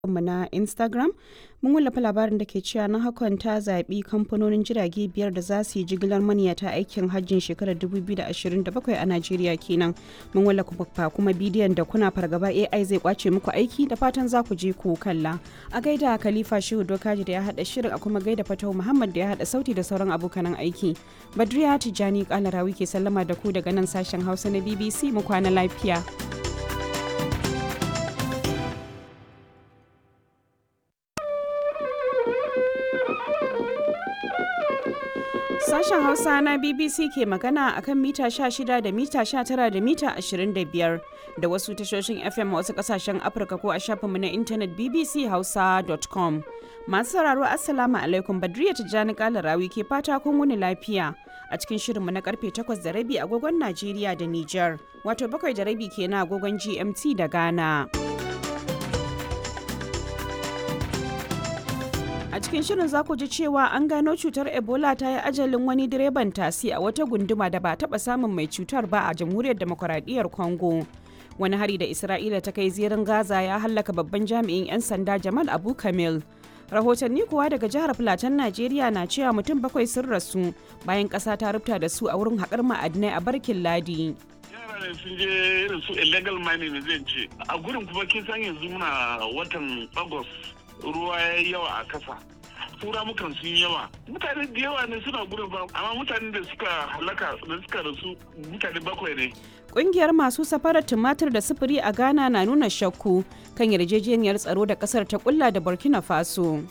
mu na Instagram mun wallafa labarin da ke cewa na hakan ta zaɓi kamfanonin jirage biyar da za su yi jigilar maniyata aikin hajjin shekarar 2027 a Najeriya kenan. Mun wallafa kuma bidiyon da kuna fargaba AI zai kwace muku aiki da fatan za ku je ku kalla. A gaida Khalifa Shehu Dokaji da ya haɗa shirin a kuma gaida Fatau Muhammad da ya haɗa sauti da sauran abokanan aiki. Badriya Tijjani Kalarawi ke sallama da ku daga nan sashen Hausa na BBC mu kwana lafiya. Sashen Hausa na BBC ke magana akan mita 16 da mita 19 da mita 25 da wasu tashoshin FM a wasu kasashen Afirka ko a shafinmu na intanet bbchausa.com. Masu sauraro Assalamu alaikum Badriya Tijjani Kalarawi ke fata kun wuni lafiya a cikin shirinmu na karfe 8 da rabi agogon Najeriya da Nijar, wato bakwai da rabi kenan agogon GMT da Ghana. A cikin shirin za ku ji cewa an gano cutar Ebola ta yi ajalin wani direban tasi a wata gunduma da ba taɓa samun mai cutar ba a jamhuriyar demokuraɗiyyar Congo. Wani hari da Isra'ila ta kai zirin Gaza ya hallaka babban jami'in 'yan sanda Jamal Abu Kamil. Rahotanni kuwa daga jihar Filatan Najeriya na cewa mutum bakwai sun rasu bayan ƙasa ta rubuta da su a wurin haƙar ma'adinai a barkin Ladi. ne sun je irin su illegal mining zai ce a gurin kuma kin san yanzu muna watan agust ruwa ya yi yawa a kasa tura mukan sun yawa mutane da yawa ne suna gurin ba amma mutane da suka halaka da suka rasu mutane bakwai ne Ƙungiyar masu safarar tumatir da sufuri a Ghana na nuna shakku kan yarjejeniyar tsaro da ƙasar ta kulla da Burkina Faso.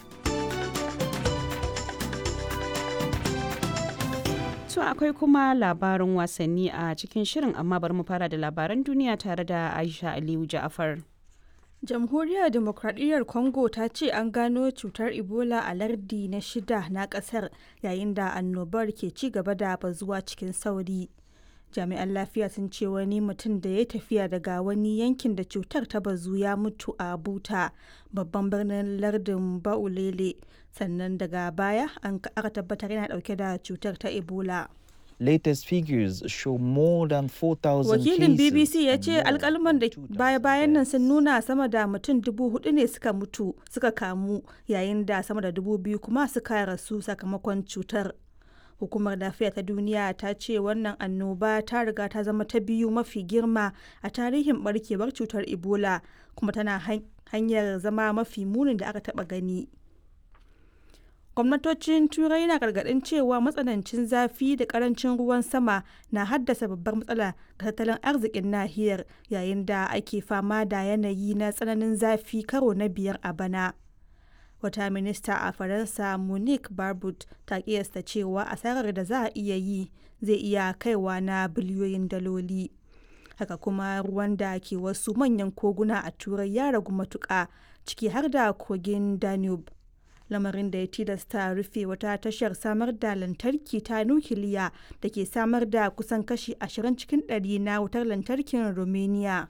To akwai kuma labarin wasanni a cikin shirin amma bari mu fara da labaran duniya tare da Aisha Aliyu Ja'afar. jamhuriyar demokradiyyar congo ta ce an gano cutar ebola a lardi na shida na kasar yayin da annobar ke ci gaba da bazuwa cikin sauri jami'an lafiya sun ce wani mutum da ya tafiya daga wani yankin da cutar ta bazu ya mutu a buta babban birnin lardin baulele sannan daga baya an aka tabbatar yana dauke da cutar ta ebola latest figures show more than 4,000 Wakilin BBC ya ce alkalman da baya-bayan nan sun nuna sama da mutum dubu hudu ne suka mutu suka kamu yayin da sama da dubu biyu kuma suka rasu sakamakon cutar. Hukumar lafiya ta duniya ta ce wannan annoba ta riga ta zama ta biyu mafi girma a tarihin barkewar cutar Ebola kuma tana hanyar zama mafi munin da aka taba gani. gwamnatocin turai na gargadin cewa matsanancin zafi da karancin ruwan sama na haddasa babbar matsala ga tattalin arzikin nahiyar yayin da ake fama da yanayi na tsananin zafi karo na biyar a bana wata minista a faransa monique barbut ta kiyasta cewa asarar da za a iya yi zai iya kaiwa na biliyoyin daloli haka kuma ruwan da ke wasu manyan koguna a turai ya ragu matuƙa ciki har da kogin danube lamarin da ya tilasta rufe wata tashar samar da lantarki ta nukiliya da ke samar da kusan kashi 20 cikin ɗari na wutar lantarkin romania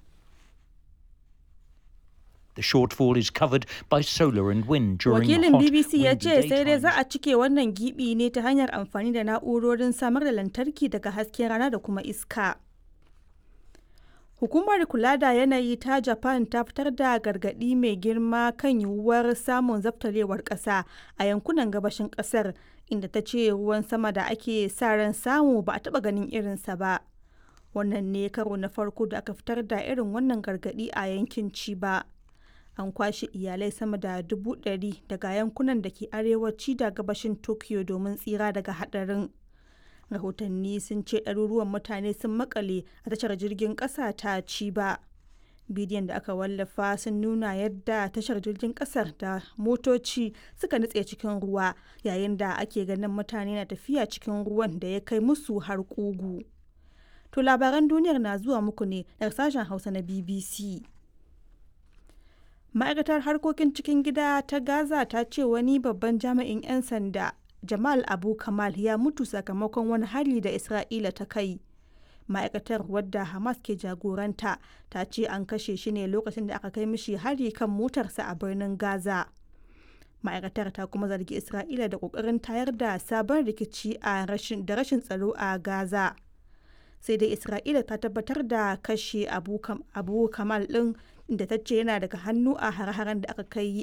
The shortfall is covered by solar and wind during Wakilin hot, BBC ya windy ce sai dai daytimes. za a cike wannan gibi ne ta hanyar amfani da na'urorin samar da lantarki daga hasken rana da kuma iska. Hukumar kula da yanayi ta Japan ta fitar da gargaɗi mai girma kan yiwuwar samun zaftarewar ƙasa a yankunan gabashin ƙasar inda ta ce ruwan sama da ake sa ran samu ba a taɓa ganin irinsa ba. Wannan ne karo na farko da aka fitar da irin wannan gargaɗi a yankin Chiba. An kwashe iyalai sama da dubu ɗari daga yankunan da ke arewaci da gabashin Tokyo domin tsira daga haɗarin. rahotanni sun ce ɗaruruwan mutane sun makale a tashar jirgin ƙasa ta ciba bidiyon da aka wallafa sun nuna yadda tashar jirgin ƙasar da motoci suka nutse cikin ruwa yayin da ake ganin mutane na tafiya cikin ruwan da ya kai musu har ƙugu to labaran duniyar na zuwa muku ne daga sashen hausa na bbc ma'aikatar harkokin cikin gida ta gaza ta ce wani babban jami'in 'yan sanda Jamal Abu Kamal ya mutu sakamakon wani hari da Isra'ila ta kai. Ma'aikatar wadda Hamas ke jagoranta ta ce an kashe shi ne lokacin da aka kai mishi hari kan motarsa a birnin Gaza. Ma'aikatar ta kuma zargi Isra'ila da ƙoƙarin tayar da sabon rikici a rashin da rashin tsaro a Gaza. Sai dai Isra'ila ta tabbatar da kashe Abu, Kam, Abu Kamal ɗin inda ta ce yana daga hannu a hare-haren da aka kai